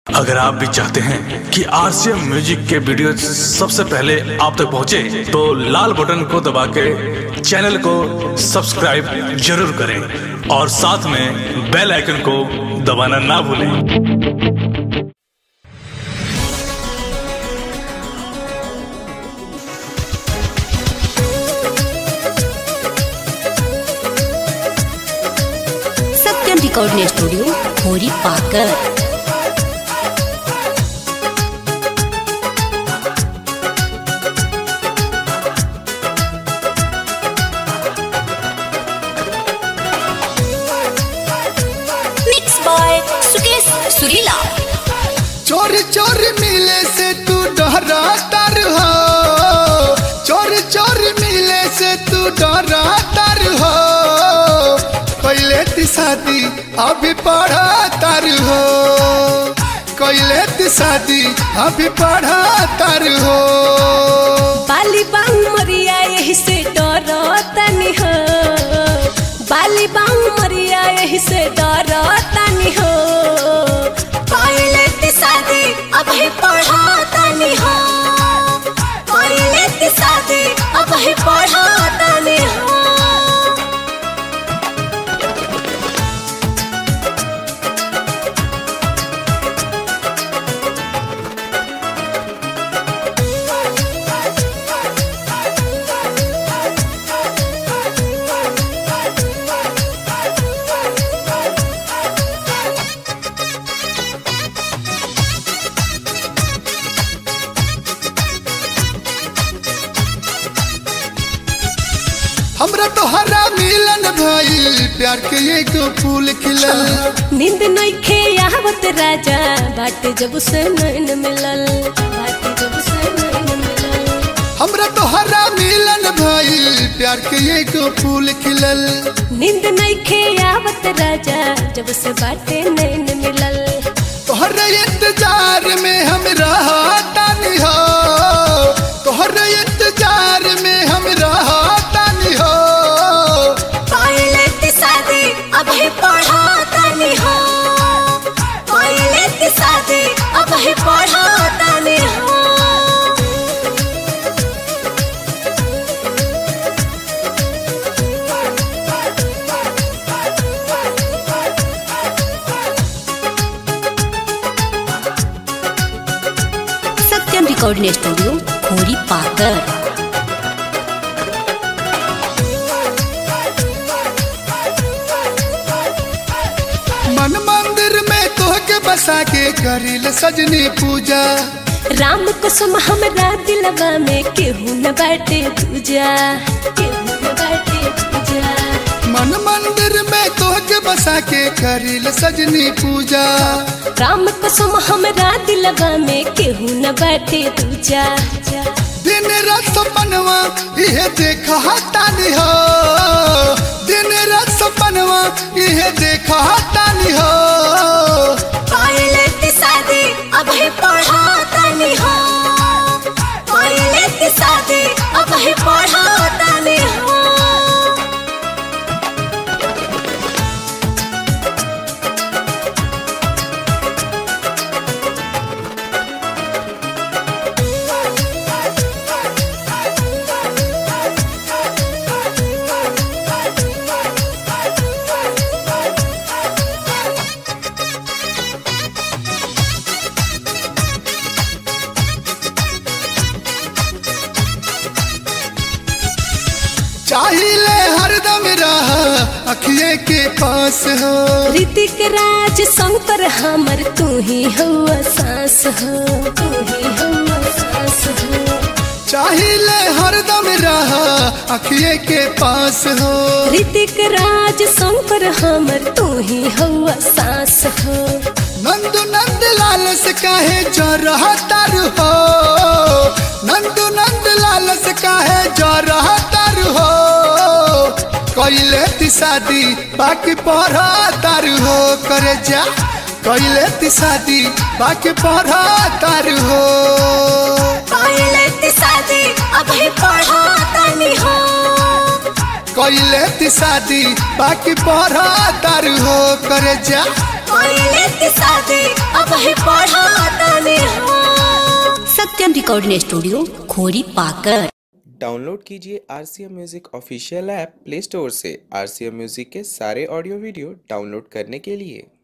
अगर आप भी चाहते हैं कि आरसीएम म्यूजिक के वीडियो सबसे पहले आप तक पहुंचे, तो लाल बटन को दबा के चैनल को सब्सक्राइब जरूर करें और साथ में बेल आइकन को दबाना ना भूलें सत्यम रिकॉर्डिंग स्टूडियो होरी पाकर मिक्स बाय सुकेश सुरीला चोरी चोरी मिले से तू डरा तर हो चोरी चोरी मिले से तू डरा तर हो पहले ती शादी अभी पढ़ा तर हो कैले ती शादी अभी पढ़ा तर हो बाली बांग मरिया यही से डरो तनी हो बाली बांग मरिया यही से डरो तनी हो पहले ती शादी अभी पढ़ा तनी हो पहले ती शादी अभी पढ़ा तनी हो हमरा तो हरा मिलन भइल प्यार के एगो फूल खिलल नींद नइखे आवत राजा बाट जब से नैन मिलल बाट जब से नैन मिलल हमरा तो हरा मिलन भइल प्यार के एगो फूल खिलल नींद नइखे आवत राजा जब से बाटे नैन मिलल तोहर इंतजार में हम रहतानी हो तोहर इंतजार में हम रहतानी हो पहले ती शादी अभी पढ़ा तनी हो पहले ती शादी अभी पढ़ा तनी हो सत्यम रिकॉर्डिंग स्टूडियो खोरी पाकर मन मंदिर में तोहके बसा के करिल सजनी पूजा राम कसम हमरा दिलवा में केहू न बाटे पूजा केहू न बाटे पूजा मन मंदिर में तोहके बसा के करिल सजनी पूजा राम कसम हमरा दिलवा में केहू न बाटे पूजा दिन रात सपनवा इहे देखा तानी हो दिन रात सपनवा इहे देखा तानी हो पहले ती शादी अभी पढ़ा तनी हो पहले ती शादी अभी पढ़ा तनी हो चाहिए हरदम रह अखिए के पास हो ऋतिक राज शंकर हमर तू ही हुआ सांस हो तू ही हुआ सांस हो चाहिए हरदम रह अखिए के पास हो ऋतिक राज शंकर हमर तू ही हुआ सांस हो नंदू नंद लाल से काहे जो रहा तारू हो नंदू नंद लाल से काहे जो रहा तारू हो कैले ती शादी बाकी पढ़ा तारू हो करे जा कैले ती शादी बाकी पढ़ा तारू हो पहले ती शादी अभी पढ़ा तनी हो कैले ती शादी बाकी पढ़ा तारू हो करे जा पहले की शादी अब ही पढ़ा सत्यम रिकॉर्डिंग स्टूडियो खोरी पाकर डाउनलोड कीजिए R C M music official app play store से आर सी एम म्यूज़िक के सारे ऑडियो वीडियो डाउनलोड करने के लिए